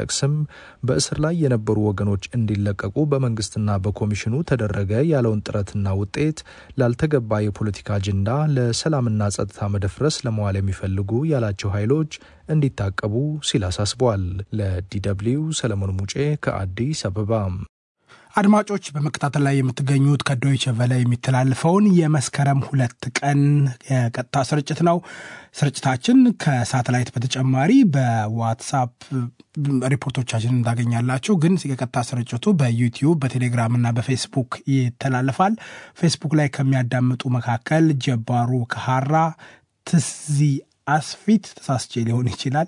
ቢጠቅስም በእስር ላይ የነበሩ ወገኖች እንዲለቀቁ በመንግስትና በኮሚሽኑ ተደረገ ያለውን ጥረትና ውጤት ላልተገባ የፖለቲካ አጀንዳ ለሰላምና ጸጥታ መደፍረስ ለመዋል የሚፈልጉ ያላቸው ኃይሎች እንዲታቀቡ ሲል አሳስበዋል። ለዲደብሊው ሰለሞን ሙጬ ከአዲስ አበባ። አድማጮች በመከታተል ላይ የምትገኙት ከዶይቸ ቨለ የሚተላለፈውን የመስከረም ሁለት ቀን የቀጥታ ስርጭት ነው። ስርጭታችን ከሳተላይት በተጨማሪ በዋትሳፕ ሪፖርቶቻችን እንዳገኛላችሁ። ግን የቀጥታ ስርጭቱ በዩቲዩብ በቴሌግራም እና በፌስቡክ ይተላለፋል። ፌስቡክ ላይ ከሚያዳምጡ መካከል ጀባሩ ከሀራ ትዚ አስፊት ተሳስቼ ሊሆን ይችላል።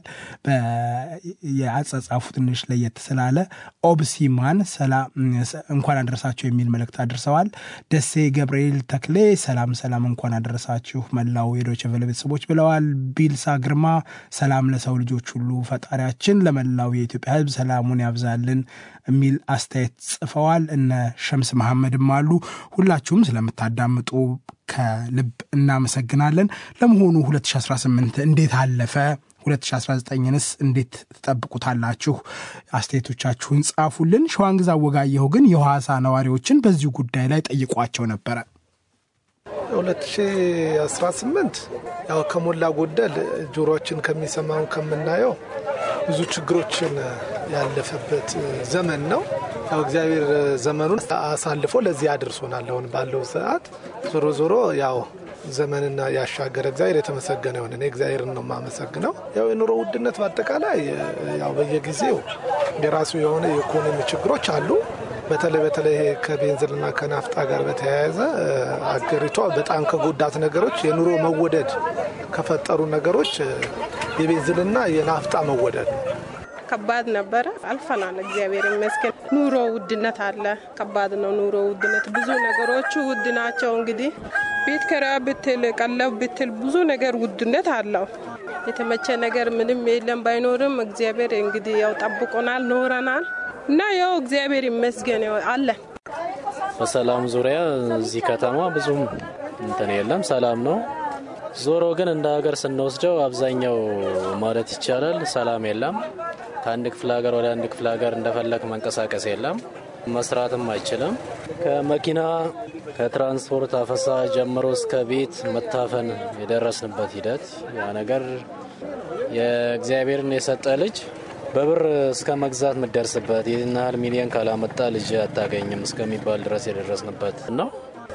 የአጸጻፉ ትንሽ ለየት ስላለ ኦብሲማን እንኳን አደረሳችሁ የሚል መልእክት አድርሰዋል። ደሴ ገብርኤል ተክሌ ሰላም ሰላም፣ እንኳን አደረሳችሁ መላው የዶይቼ ቬለ ቤተሰቦች ብለዋል። ቢልሳ ግርማ ሰላም ለሰው ልጆች ሁሉ ፈጣሪያችን ለመላው የኢትዮጵያ ሕዝብ ሰላሙን ያብዛልን የሚል አስተያየት ጽፈዋል። እነ ሸምስ መሐመድም አሉ። ሁላችሁም ስለምታዳምጡ ከልብ እናመሰግናለን። ለመሆኑ 2018 እንዴት አለፈ? 2019ንስ እንዴት ትጠብቁታላችሁ? አስተያየቶቻችሁን ጻፉልን። ሸዋንግዛ ወጋየሁ ግን የሐዋሳ ነዋሪዎችን በዚሁ ጉዳይ ላይ ጠይቋቸው ነበረ። 2018 ያው ከሞላ ጎደል ጆሮችን ከሚሰማው ከምናየው ብዙ ችግሮችን ያለፈበት ዘመን ነው። ያው እግዚአብሔር ዘመኑን አሳልፎ ለዚህ አድርሶናል። አሁን ባለው ሰዓት ዞሮ ዞሮ ያው ዘመንና ያሻገረ እግዚአብሔር የተመሰገነ ይሁን። እኔ እግዚአብሔርን ነው የማመሰግነው። ያው የኑሮ ውድነት በአጠቃላይ ያው በየጊዜው የራሱ የሆነ የኢኮኖሚ ችግሮች አሉ። በተለይ በተለይ ከቤንዚንና ከናፍጣ ጋር በተያያዘ አገሪቷ በጣም ከጎዳት ነገሮች የኑሮ መወደድ ከፈጠሩ ነገሮች የቤንዚንና የናፍጣ መወደድ ነው። ከባድ ነበረ። አልፈናል። እግዚአብሔር ይመስገን። ኑሮ ውድነት አለ። ከባድ ነው ኑሮ ውድነት። ብዙ ነገሮቹ ውድ ናቸው። እንግዲህ ቤት ኪራይ ብትል፣ ቀለብ ብትል ብዙ ነገር ውድነት አለው። የተመቸ ነገር ምንም የለም። ባይኖርም እግዚአብሔር እንግዲህ ያው ጠብቆናል፣ ኖረናል እና ያው እግዚአብሔር ይመስገን አለን። በሰላም ዙሪያ እዚህ ከተማ ብዙም እንትን የለም፣ ሰላም ነው። ዞሮ ግን እንደ ሀገር ስንወስደው አብዛኛው ማለት ይቻላል ሰላም የለም። ከአንድ ክፍለ ሀገር ወደ አንድ ክፍለ ሀገር እንደፈለግ መንቀሳቀስ የለም፣ መስራትም አይችልም። ከመኪና ከትራንስፖርት አፈሳ ጀምሮ እስከ ቤት መታፈን የደረስንበት ሂደት ያ ነገር የእግዚአብሔርን የሰጠ ልጅ በብር እስከ መግዛት የምደርስበት ይህን ያህል ሚሊዮን ካላመጣ ልጅ አታገኝም እስከሚባል ድረስ የደረስንበት ነው።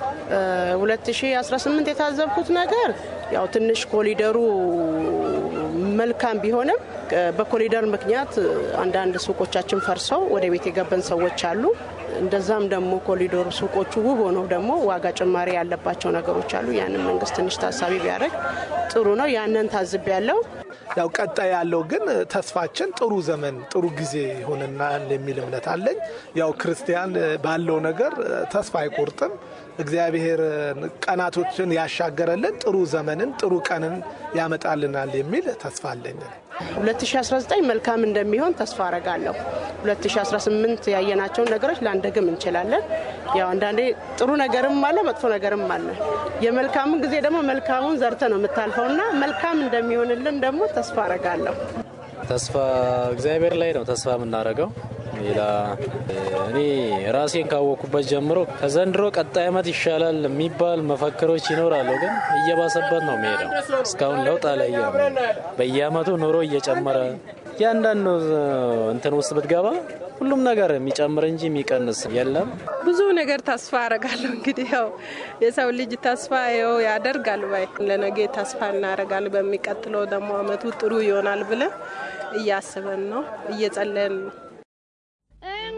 2018 የታዘብኩት ነገር ያው ትንሽ ኮሊደሩ መልካም ቢሆንም በኮሊደር ምክንያት አንዳንድ ሱቆቻችን ፈርሰው ወደ ቤት የገበን ሰዎች አሉ። እንደዛም ደግሞ ኮሊደሩ ሱቆቹ ውብ ሆነው ደግሞ ዋጋ ጭማሪ ያለባቸው ነገሮች አሉ። ያንን መንግስት ትንሽ ታሳቢ ቢያደርግ ጥሩ ነው። ያንን ታዝብ ያለው ያው ቀጣይ ያለው ግን ተስፋችን ጥሩ ዘመን ጥሩ ጊዜ ይሆንናል የሚል እምነት አለኝ። ያው ክርስቲያን ባለው ነገር ተስፋ አይቆርጥም። እግዚአብሔር ቀናቶችን ያሻገረልን ጥሩ ዘመንን ጥሩ ቀንን ያመጣልናል የሚል ተስፋ አለኝ። 2019 መልካም እንደሚሆን ተስፋ አረጋለሁ። 2018 ያየናቸውን ነገሮች ላንደግም እንችላለን። ያው አንዳንዴ ጥሩ ነገርም አለ፣ መጥፎ ነገርም አለ። የመልካሙን ጊዜ ደግሞ መልካሙን ዘርተ ነው የምታልፈውና መልካም እንደሚሆንልን ደግሞ ተስፋ አረጋለሁ። ተስፋ እግዚአብሔር ላይ ነው ተስፋ የምናደርገው። ሌላ እኔ ራሴን ካወቅኩበት ጀምሮ ከዘንድሮ ቀጣይ ዓመት ይሻላል የሚባል መፈክሮች ይኖራሉ፣ ግን እየባሰበት ነው የሚሄደው። እስካሁን ለውጥ አላየም። በየዓመቱ ኑሮ እየጨመረ እያንዳንዱ እንትን ውስጥ ብትገባ ሁሉም ነገር የሚጨምር እንጂ የሚቀንስ የለም። ብዙ ነገር ተስፋ አረጋለሁ። እንግዲህ ያው የሰው ልጅ ተስፋ ው ያደርጋል ባይ ለነገ ተስፋ እናደርጋለን። በሚቀጥለው ደግሞ አመቱ ጥሩ ይሆናል ብለን እያስበን ነው፣ እየጸለየን ነው።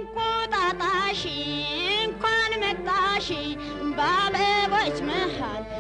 እንቁጣጣሽ እንኳን መጣሽ በአበቦች መሃል